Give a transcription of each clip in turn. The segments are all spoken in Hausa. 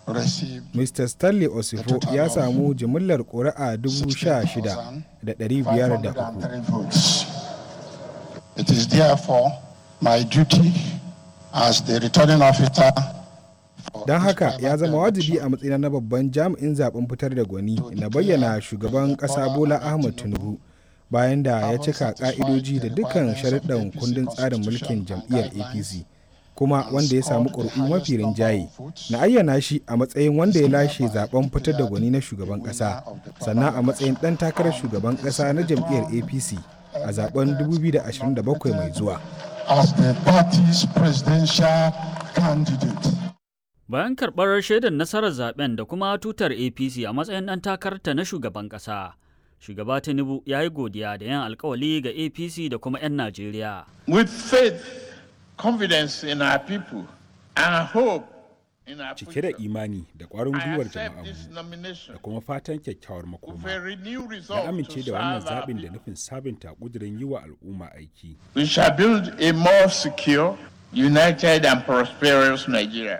Mr. Stanley Osifo ya samu jimillar ƙuri'a 16,503. It is therefore my duty as the returning officer Don haka ya zama wajibi a matsayina na babban jami'in zaben fitar da gwani na bayyana shugaban ƙasa Bola Ahmed Tinubu bayan da ya cika ƙa'idoji da dukkan sharuɗan kundin tsarin mulkin jam'iyyar APC. kuma wanda ya samu ƙuri'u mafi rinjaye na ayyana shi a matsayin wanda ya lashe zaben fitar da gwani na shugaban ƙasa sannan a matsayin ɗan takarar shugaban ƙasa na jam'iyyar apc a zaben 2027 mai zuwa bayan karɓar shaidar nasarar zaben da kuma tutar apc a matsayin ɗan takararta na shugaban ƙasa shugaba tinubu ya yi godiya da yin alkawali ga apc da kuma 'yan najeriya with faith confidence in our people and hope in our cike da imani da ƙwarin gwiwar jama'armu da kuma fatan kyakkyawar makoma na amince da wannan zaɓin da nufin sabunta ƙudurin yi wa al'umma aiki we shall build a more secure united and prosperous nigeria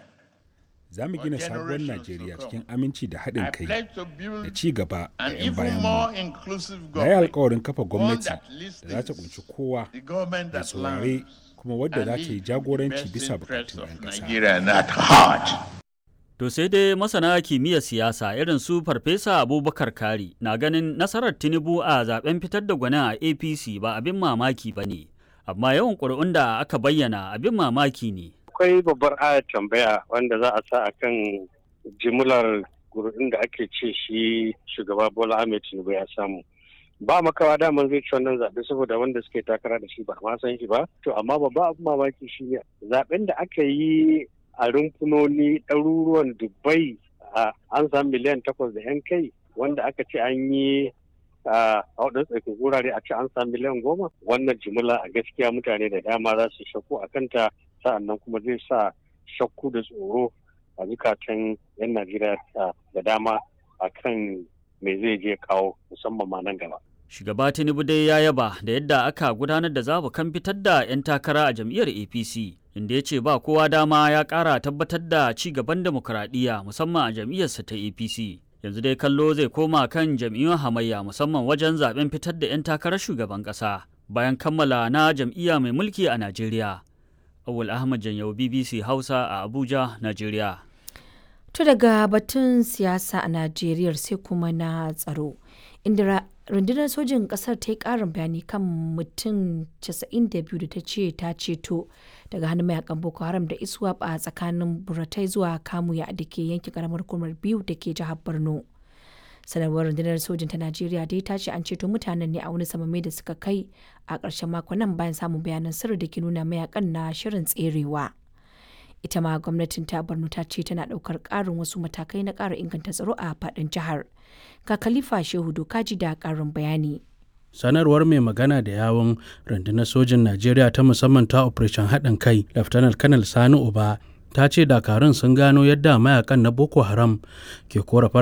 za mu gina sabuwar najeriya cikin aminci da haɗin kai da ci gaba da 'yan bayan mu na yi alkawarin kafa gwamnati da za ta kunshi kowa da saurare kuma wadda za ta yi jagoranci bisa bukatun 'yan ƙasa. To sai dai masana kimiyyar siyasa irin su Farfesa Abubakar Kari na ganin nasarar Tinubu a zaben fitar da gwanin a APC ba abin mamaki ba ne, amma yawan ƙuri'un da aka bayyana abin mamaki ne. Akwai babbar ayar tambaya wanda za a sa a kan jimlar ƙuri'un da ake ce shi shugaba Bola Ahmed Tinubu ya samu. ba makawa daman zai ci wannan zaɓe saboda wanda suke takara da shi ba ma san shi ba to amma babba abin mamaki shi ne zaɓen da aka yi a rumfunoni ɗaruruwan dubai an samu miliyan takwas da yan kai wanda aka ce an yi a waɗansu tsakin wurare a ce an samu miliyan goma wannan jimila a gaskiya mutane da dama za su shakku a kanta sa'annan kuma zai sa shakku da tsoro a zukatan yan najeriya da dama akan me zai je kawo musamman ma nan gaba. Shugaba Tinubu dai ya yaba da yadda aka gudanar da zabukan fitar da 'yan takara a jam'iyyar APC, inda ya ce ba kowa dama ya ƙara tabbatar da ci gaban demokuraɗiyya musamman a jam'iyyarsa ta APC. Yanzu dai kallo zai koma kan jam'iyyun hamayya musamman wajen zaben fitar da 'yan takarar shugaban ƙasa bayan kammala na jam'iyya mai mulki a Najeriya. Awul Ahmad Janyau BBC Hausa a Abuja, Najeriya. To daga batun siyasa a Najeriya sai kuma na tsaro, inda rundunar sojin kasar ta yi karin bayani kan mutum 92 da ta ce ta ceto daga hannun mayakan Boko Haram da iswap a tsakanin Buratai zuwa Kamuya da ke yankin karamar hukumar biyu da ke jihar Borno. Sanarwar rundunar sojin ta Najeriya dai ta ce an ceto mutanen ne a wani samame da suka kai a ƙarshen makon nan bayan samun bayanan sirri da ke nuna mayakan na shirin tserewa. ita ma gwamnatin ta borno ta ce tana daukar karin wasu matakai na kara inganta tsaro a fadin jihar ga khalifa shehu dokaji da karin bayani sanarwar mai magana da yawon rundunar sojin najeriya ta musamman ta operation haɗin kai laftanar kanal sani uba ta ce dakarun sun gano yadda mayakan na boko haram ke korafar